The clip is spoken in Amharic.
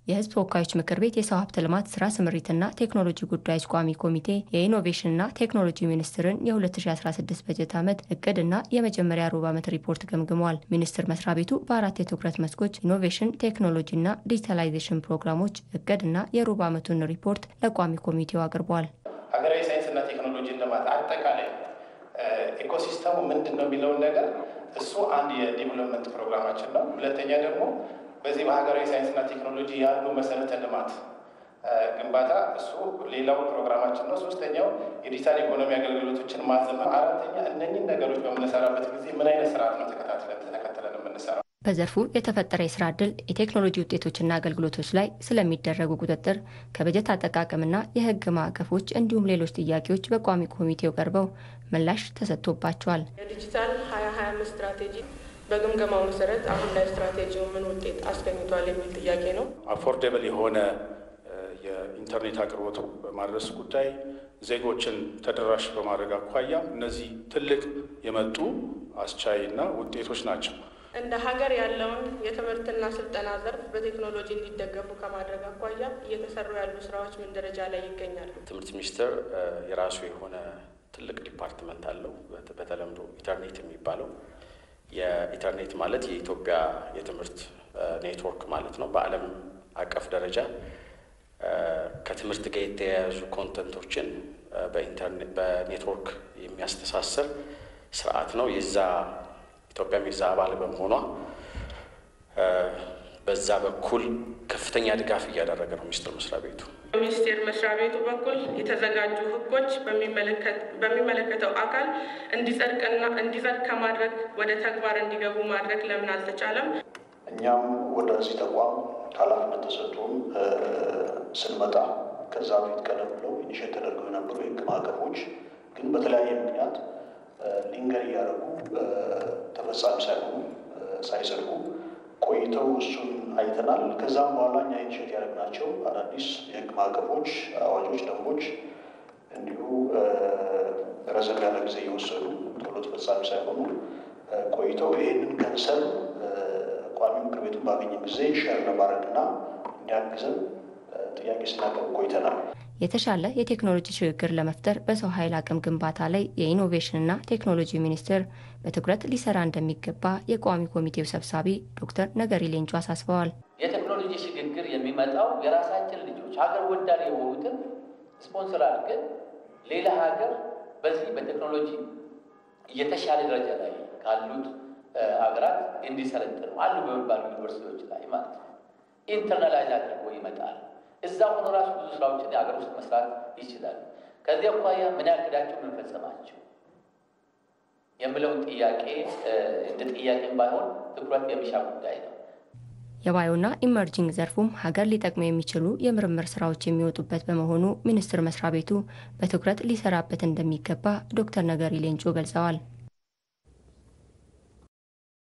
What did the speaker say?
የሕዝብ ተወካዮች ምክር ቤት የሰው ሀብት ልማት ስራ ስምሪትና ቴክኖሎጂ ጉዳዮች ቋሚ ኮሚቴ የኢኖቬሽንና ቴክኖሎጂ ሚኒስቴርን የ2016 በጀት ዓመት እቅድና የመጀመሪያ ሩብ ዓመት ሪፖርት ገምግመዋል። ሚኒስቴር መስሪያ ቤቱ በአራት የትኩረት መስኮች ኢኖቬሽን፣ ቴክኖሎጂና ዲጂታላይዜሽን ፕሮግራሞች እቅድና የሩብ ዓመቱን ሪፖርት ለቋሚ ኮሚቴው አቅርቧል። ሀገራዊ ሳይንስና ቴክኖሎጂ ልማት አጠቃላይ ኢኮሲስተሙ ምንድን ነው የሚለውን ነገር እሱ አንድ የዴቨሎፕመንት ፕሮግራማችን ነው። ሁለተኛ ደግሞ በዚህ በሀገራዊ ሳይንስና ቴክኖሎጂ ያሉ መሰረተ ልማት ግንባታ እሱ ሌላው ፕሮግራማችን ነው። ሶስተኛው የዲጂታል ኢኮኖሚ አገልግሎቶችን ማዘመን፣ አራተኛ እነኝን ነገሮች በምንሰራበት ጊዜ ምን አይነት ስርዓት ነው ተከታትለን ተከትለን የምንሰራው። በዘርፉ የተፈጠረ የስራ ዕድል፣ የቴክኖሎጂ ውጤቶችና አገልግሎቶች ላይ ስለሚደረጉ ቁጥጥር፣ ከበጀት አጠቃቀምና የሕግ ማዕቀፎች እንዲሁም ሌሎች ጥያቄዎች በቋሚ ኮሚቴው ቀርበው ምላሽ ተሰጥቶባቸዋል። የዲጂታል 2025 ስትራቴጂ በግምገማው መሰረት አሁን ላይ ስትራቴጂው ምን ውጤት አስገኝቷል የሚል ጥያቄ ነው። አፎርዴብል የሆነ የኢንተርኔት አቅርቦት በማድረስ ጉዳይ ዜጎችን ተደራሽ በማድረግ አኳያ እነዚህ ትልቅ የመጡ አስቻይና ውጤቶች ናቸው። እንደ ሀገር ያለውን የትምህርትና ስልጠና ዘርፍ በቴክኖሎጂ እንዲደገፉ ከማድረግ አኳያ እየተሰሩ ያሉ ስራዎች ምን ደረጃ ላይ ይገኛሉ? ትምህርት ሚኒስቴር የራሱ የሆነ ትልቅ ዲፓርትመንት አለው። በተለምዶ ኢንተርኔት የሚባለው የኢንተርኔት ማለት የኢትዮጵያ የትምህርት ኔትወርክ ማለት ነው። በዓለም አቀፍ ደረጃ ከትምህርት ጋር የተያያዙ ኮንተንቶችን በኢንተርኔት በኔትወርክ የሚያስተሳስር ስርዓት ነው። የዛ ኢትዮጵያም የዛ አባል በመሆኗ በዛ በኩል ከፍተኛ ድጋፍ እያደረገ ነው ሚኒስቴር መስሪያ ቤቱ። በሚኒስቴር መስሪያ ቤቱ በኩል የተዘጋጁ ሕጎች በሚመለከተው አካል እንዲጸድቅና እንዲጸድቅ ከማድረግ ወደ ተግባር እንዲገቡ ማድረግ ለምን አልተቻለም? እኛም ወደዚህ ተቋም ኃላፊነት ተሰጥቶን ስንመጣ ከዛ በፊት ቀደም ብለው ኢኒሼት ተደርገው የነበሩ የህግ ማዕቀፎች ግን በተለያየ ምክንያት ሊንገር እያደረጉ ተፈጻሚ ሳይሆኑ ሳይጸድቁ ቆይተው እሱን አይተናል። ከዛም በኋላ እኛ ኢኒሼት ያደረግናቸው አዳዲስ የህግ ማዕቀፎች፣ አዋጆች፣ ደንቦች እንዲሁ ረዘም ያለ ጊዜ እየወሰዱ ቶሎ ተፈጻሚ ሳይሆኑ ቆይተው ይህንን ከንሰር ቋሚ ምክር ቤቱን ባገኘ ጊዜ ሸር ለማድረግና እንዲያግዘን ጥያቄ ስናቀርብ ቆይተናል። የተሻለ የቴክኖሎጂ ሽግግር ለመፍጠር በሰው ኃይል አቅም ግንባታ ላይ የኢኖቬሽንና ቴክኖሎጂ ሚኒስቴር በትኩረት ሊሰራ እንደሚገባ የቋሚ ኮሚቴው ሰብሳቢ ዶክተር ነገሪ ሌንጮ አሳስበዋል። የቴክኖሎጂ ሽግግር የሚመጣው የራሳችን ልጆች ሀገር ወዳድ የሆኑትን ስፖንሰር አድርገን ሌላ ሀገር በዚህ በቴክኖሎጂ የተሻለ ደረጃ ላይ ካሉት ሀገራት እንዲሰለጥኑ አሉ በሚባሉ ዩኒቨርሲቲዎች ላይ ማለት ነው። ኢንተርናላይዝ አድርጎ ይመጣል። እዛ ሆኖ ራሱ ብዙ ስራዎችን የሀገር ውስጥ መስራት ይችላሉ። ከዚህ አኳያ ምን ያክዳቸው ምን ፈጸማቸው የምለውን ጥያቄ እንደ ጥያቄም ባይሆን ትኩረት የሚሻ ጉዳይ ነው። የባዮና ኢመርጂንግ ዘርፉም ሀገር ሊጠቅሙ የሚችሉ የምርምር ስራዎች የሚወጡበት በመሆኑ ሚኒስቴር መስሪያ ቤቱ በትኩረት ሊሰራበት እንደሚገባ ዶክተር ነገሪ ሌንጮ ገልጸዋል።